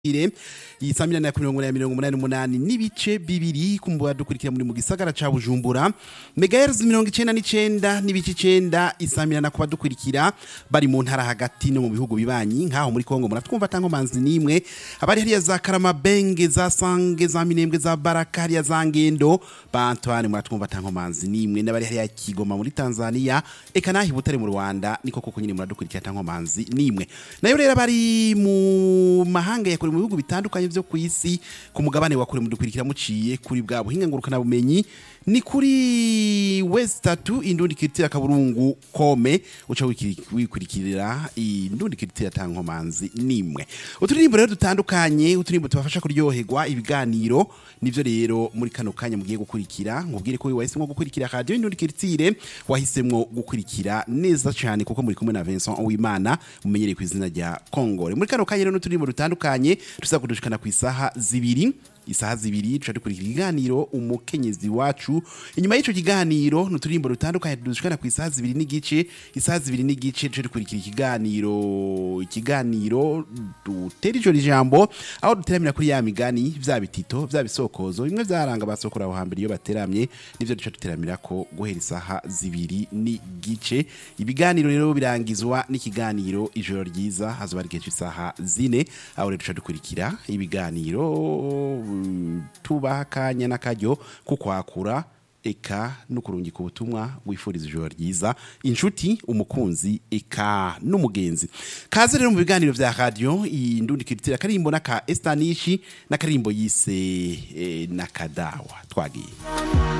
ire iyi saa minani na mirongo inani na mirongo umunani n'umunani n'ibice bibiri kumbuga dukurikira muri mu gisagara ca bujumbura megahertz mirongo icenda n'icenda n'ibice icenda isaa minani kuba dukurikira bari mu ntara hagati no mu bihugu bibanyi nk'aho muri kongo muratwumva tankomanzi n'imwe abari hariya za karamabenge za sange za minembwe za baraka hariya za ngendo ba antoine muratwumva tankomanzi n'imwe n'abari hariya kigoma muri tanzania eka naho i butare mu rwanda niko koko nyine muradukurikira tankomanzi n'imwe nayo rero bari mu mahanga ya kure mu bihugu bitandukanye vyo ku isi ku mugabane wa kure mudukurikira muciye kuri bwa buhinga ngurukana bumenyi ni kuri west tatu indundi kiritira kaburungu kome uca wikiri- wikurikirira indundi kiritira tankomanzi nimwe uturirimbo rero dutandukanye uturirimbo tubafasha kuryoherwa ibiganiro nivyo rero muri kano kanya mugiye gukurikira ngubwire ko wahisemwo gukurikira radio indundi kiritire wahisemwo gukurikira neza cyane kuko muri kumwe na Vincent Uwimana mumenyereye ku izina rya Kongore muri kano kanya rero n'uturirimbo dutandukanye tuza kudushikana ku isaha zibiri isaha zibiri tuca dukurikira ikiganiro umukenyezi wacu inyuma y'ico kiganiro n'uturirimbo dutandukanye tudushikana ku isaha zibiri n'igice isaha zibiri n'igice tuca dukurikira ikiganiro ikiganiro dutera ijo ijambo aho duteramira kuri ya migani vya bitito vya bisokozo bimwe vyaranga basokora aho hambere iyo bateramye nivyo duca duteramira ko guhera isaha zibiri n'igice ibiganiro rero birangizwa n'ikiganiro ijoro ryiza hazoba ari igihe cy'isaha zine aho rero duca dukurikira ibiganiro mm, tubaha akanya n'akaryo ko kwakura eka no kurungika ubutumwa wifuriza ijoro ryiza inshuti umukunzi eka n'umugenzi kaze rero mu biganiro vya radio indundi kiritira karimbo n'aka estanishi n'akarimbo yise eh, nakadawa twagiye